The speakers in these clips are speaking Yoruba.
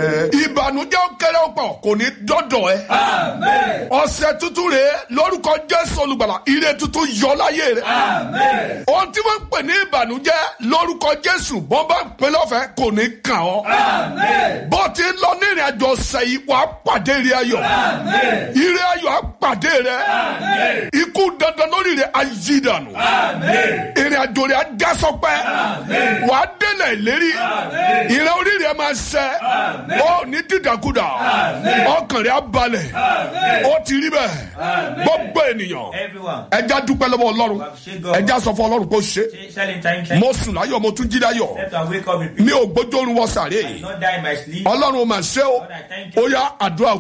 ìbànújẹ́ ó kéré ó pọ̀ kò ní dọ́dọ̀ ẹ. ọ̀sẹ̀ tuntun rèé lórúkọ jésù olùgbàlà ire tuntun yọ láyé rẹ. ohun tí wọ́n ń pè ní ìbànújẹ́ lórúkọ jésù bọ́n bá ń pè lọ́fẹ̀ẹ́ kò ní kàn ọ́. bó ti ń lọ ní ìrìn àjò ọ̀sẹ̀ yìí wàá pàdé ire ayọ̀. ire ayọ̀ á pàdé rẹ. ikú dandan lórí rẹ á yí dànù. ìrìn àjò rẹ á já sọpẹ́. wàá délẹ̀ ìlérí. ìrìn orí rẹ máa ṣẹ. ó ní dídàkudà. ọkàn rẹ á balẹ̀. ó ti rí bẹ́ẹ̀. gbogbo ènìyàn. Everyone. ẹja dúpẹ́ lọ́wọ́ ọlọ́run. ẹja sọ fún ọlọ́run kó ṣe. Selling time check. mo sùn láyọ̀ mo tún jí láyọ̀. Left and wake up in peace. mi ò gbójú wọ sàré. Not die in my sleep. ọlọ́run ò mà ṣe o. ó yá àdúrà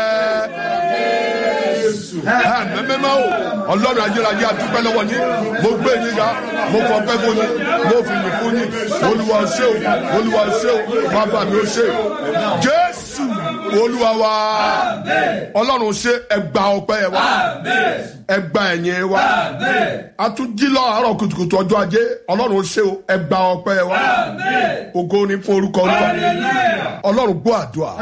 pẹ́. mẹ́mẹ́mẹ́ o ọlọ́run ayérayé àdúpẹ́ lọ́wọ́ yín mo gbé yín ga mo fọpẹ́ fún yín mo fi yìn fún yín olúwa ṣe o olúwa ṣe o bàbá mi ò ṣe o jésù olúwa wa ọlọ́run ṣe ẹgbà ọpẹ́ wa ẹgbà ẹ̀yìn wa a tún jí lọ àárọ̀ kùtùkùtù ọjọ́ ajé ọlọ́run ṣe o ẹgbà ọpẹ́ wa ògo ni fún orúkọ olúwa ọlọ́run gbọ́ àdúrà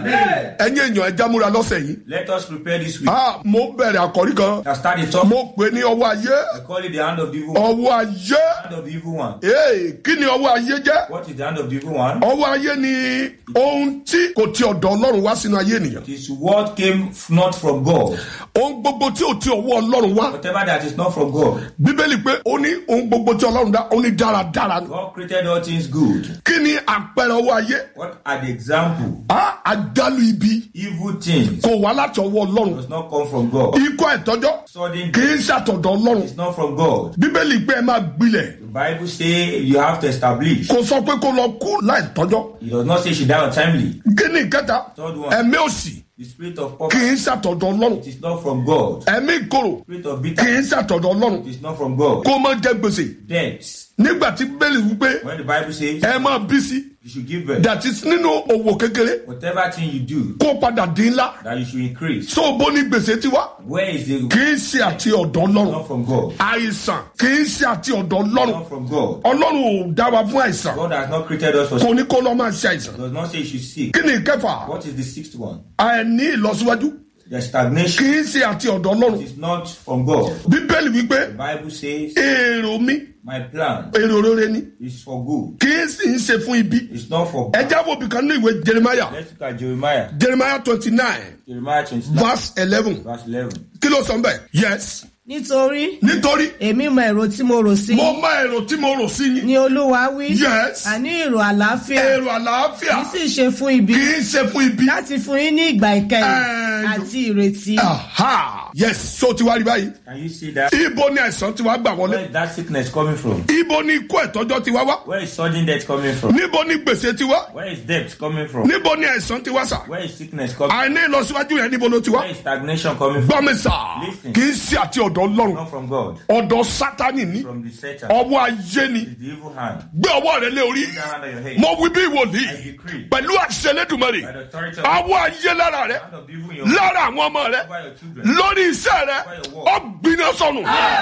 ẹ̀yin èèyàn ẹja múra lọ́sẹ̀ yìí Let us prepare this week. ah mo bẹ̀rẹ̀ àkọ́rí kan I start the top. mo pè ní ọwọ́ ayé I call it the hand of the evil one. ọwọ́ ayé Hand of the evil one. ee kí ni ọwọ́ ayé jẹ́ What is the hand of the evil one? ọwọ́ ayé ni ohun tí kò ti ọ̀dọ̀ ọlọ́run wá sínú ayé ènìyàn It is what came f- not from God. ohun gbogbo tí ò ti ọwọ́ ọlọ́run wá Whatever that is not from God. bíbélì pé ó ní ohun gbogbo tí ọlọ́run dá ó ní dáradára ni. God created all things good. kí ni àpẹẹrẹ ọwọ́ ayé What are the example? ah àjálù ibi Evil things kò wá láti ọwọ́ ọlọ́run does not come from God. ikọ́ ẹ̀tọ́jọ́ Sudden kì death í ṣàtọ̀dọ̀ ọlọ́run is not from God. bíbélì pé ẹ máa gbilẹ̀ The Bible say you have to establish. kò sọ pé kó lọ kú láì tọ́jọ́ It does not say she died untimely. kí ni ìkẹta Third one. ẹ̀mí òsì The spirit of kì poverty í ṣàtọ̀dọ̀ ọlọ́run it is not from God. ẹ̀mí ìkorò Spirit of kì í bitterness ṣàtọ̀dọ̀ ọlọ́run it is not from God. kó má jẹ gbèsè Debts. nígbà tí bíbélì wípé When the Bible says ẹ máa bí sí you should give birth, dàtí nínú òwò kékeré whatever thing you do, kó padà dín ńlá that you should increase. tó o bó ní gbèsè tiwa Where is the kì í ṣe àti ọ̀dọ̀ ọlọ́run not from God? àìsàn kì í ṣe àti ọ̀dọ̀ ọlọ́run Not from God. ọlọ́run ò dá wa fún àìsàn God has not created us for kò ní kó lọ́ máa ṣe àìsàn does not say you should seek. kí ni ìkẹfà What is the sixth one? àìní ìlọsíwájú The stagnation kì í ṣe àti ọ̀dọ̀ ọlọ́run is not from God. bíbélì wípé The Bible says èrò mi my plan èrò rere ni is for good. kì í sì ń ṣe fún ibi It's not for bad. ẹjá wo bìkan ní ìwé jeremiah Let's look at Jeremiah. jeremiah twenty nine Jeremiah 29, verse eleven verse 11. kí ló sọ ń bẹ̀ yes nítorí nítorí èmi mọ èrò tí mo rò sí mo mọ èrò tí mo rò sí yín ni olúwa wí Yes. àní èrò àlàáfíà èrò àlàáfíà kì í sì ṣe fún ibi kì í ṣe fún ibi. láti fún yín ní ìgbà ìkẹyìn Eh, àti ìrètí Aha. yes so ti wá rí báyìí Can you see that? ibo ni àìsàn ti wá gbà Where wọlé is that sickness coming from? ibo ni ikú ẹ̀tọ́jọ́ ti wá wá Where is sudden death coming from? níbo ni gbèsè ti wá Where is debt coming from? níbo ni àìsàn ti wá sà Where is sickness coming àìní ìlọsíwájú yẹn níbo ló ti wá Where is stagnation coming from? gbọ́ mi sà Listen. kì í ṣe àti ọ̀dọ̀ ọlọ́run Not from God. ọ̀dọ̀ sátani ní From the Satan. ọwọ́ ayé ni It's the evil hand. gbé ọwọ́ rẹ lé orí Put that hand on your head. mo wí bí ìwòlíì I decree. pẹ̀lú àṣẹ lẹ́dùnmọ́rì By the authority of ọwọ́ ayé lára rẹ hand of the evil in your lára àwọn ọmọ rẹ over your children. lórí iṣẹ́ rẹ ọ gbiná sọnù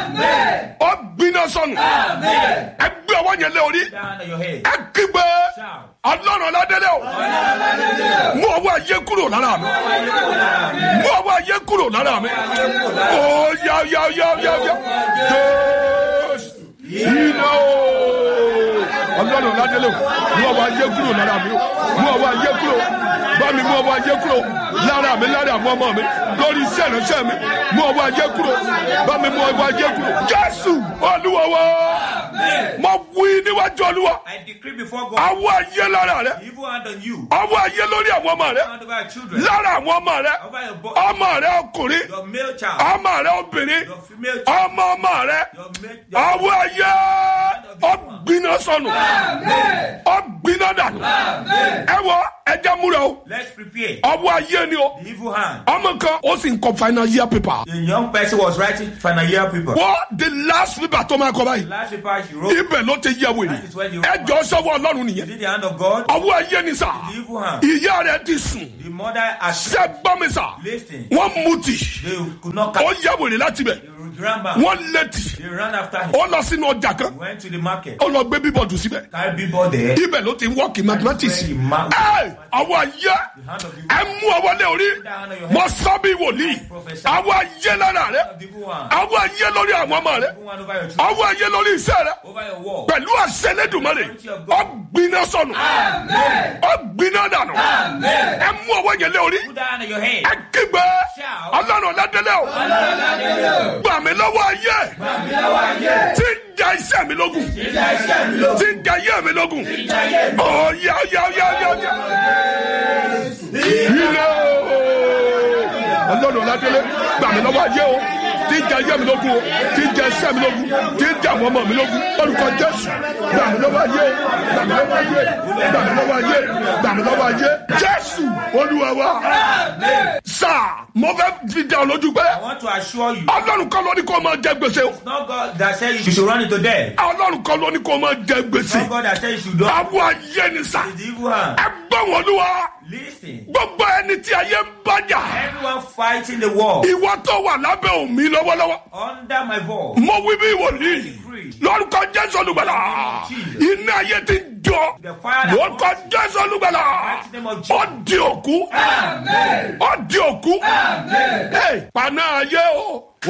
ọ gbiná sọnù ẹ gbé ọwọ́ yẹn lé orí Put that hand on your head. ẹ kígbe Shout. ọlọ́run ládélé o mú ọwọ́ ayé kúrò lára mi mú ọwọ́ ayé kúrò lára mi ó yá yá yá yá yá jésù iná o ọlọ́run ládélé o mú ọwọ́ ayé kúrò lára mi o mú ọwọ́ ayé kúrò bá mi mú ọwọ́ ayé kúrò lára mi lára àwọn ọmọ mi lórí iṣẹ́ ìránṣẹ́ mi mú ọwọ́ ayé kúrò bá mi mú ọwọ́ ayé kúrò jésù olúwa wa mo wí níwájú olúwa I decree before God. awọ ayé lára rẹ The evil hand on you. awọ ayé lórí àwọn ọmọ rẹ Hand over your children. lára àwọn ọmọ rẹ Over your boy. ọmọ rẹ ọkùnrin Your male child. ọmọ rẹ obìnrin Your female child. ọmọ ọmọ rẹ Your male. Your awọ ayé ọgbiná sọnù ọgbiná dànù ẹ wọ ẹjẹ múra o Let's prepare. awọ ayé ni o The evil hand. ọmọ kan ó sì ń kọ final year paper The young person was writing final year paper. wọ́n the last paper tó máa kọ The báyìí last paper she wrote. ibẹ̀ ló ti yẹ wèrè That is when you wrote. ẹjọ́ sọ́wọ́ ọlọ́run Is nìyẹn it the hand of God? awọ ayé ni sà The evil hand. ìyá rẹ ti sùn The mother has ṣẹ́ gbọ́ mi sà Listen. wọ́n mutí They could not ó catch. yẹ wèrè láti bẹ̀ ran back. wọ́n létí They ran after him. ó lọ sínú ọjà kan He went to the market. ó lọ gbé bíbọ̀dù síbẹ̀ Carry people there. ibẹ̀ ló ti ń wọ́ọ̀kì mathematics Where he ma- ẹ àwọn ayé hand of the ẹ mú ọwọ́ lé orí mọ sábì wòlíì àwọn ayé lára rẹ the evil one. àwọn ayé lórí àwọn ọmọ rẹ Evil one over your children. àwọn ayé lórí iṣẹ́ rẹ Over your wall. pẹ̀lú àṣẹ lẹ́dùnmọ́rẹ́ ọ̀gbiná sọnù ọ̀gbiná dànù ẹ mú ọwọ́ yẹn lé orí Put that hand on your head. ẹ kígbe ọlọ́run ọ̀làdẹ́lẹ̀ o gbà mí lọ́wọ́ ayé tí ń ja iṣẹ́ mi lógun tí ń ja ayé mi lógun ọ̀ya ọ̀ya ọ̀ya ọ̀ya ọ̀ya ilé o ọlọ́run ọ̀làdẹ́lẹ̀ gbà mí lọ́wọ́ ayé o tí ń ja ayé mi lógun o tí ń ja iṣẹ́ mi lógun tí ń ja àwọn ọmọ mi lógun orúkọ jésù gbà mí lọ́wọ́ ayé gbà mí lọ́wọ́ ayé gbà mí lọ́wọ́ ayé gbà mí lọ́wọ́ ayé jésù olúwa wa sáà mo fẹ́ fi dá ọ lójú pé I want to assure you. ọlọ́run kan ló ní kó o máa jẹ gbèsè o It's not God that said you should run into death. ọlọ́run kan ló ní kó o máa jẹ It's gbèsè not God that said you should do àwọn ayé ni sà It's the evil hand. ẹ gbọ́ wọn olúwa Listen. gbogbo ẹni tí ayé ń bájà Everyone fighting the war ìwọ tó wà lábẹ́ òmí lọ́wọ́lọ́wọ́ under my voice. mo wí bí wòlíì lórúkọ jésù olùgbàlà iná ayé ti ń jọ lórúkọ jésù olùgbàlà ó di òkú ó di òkú Hey, paná ayé o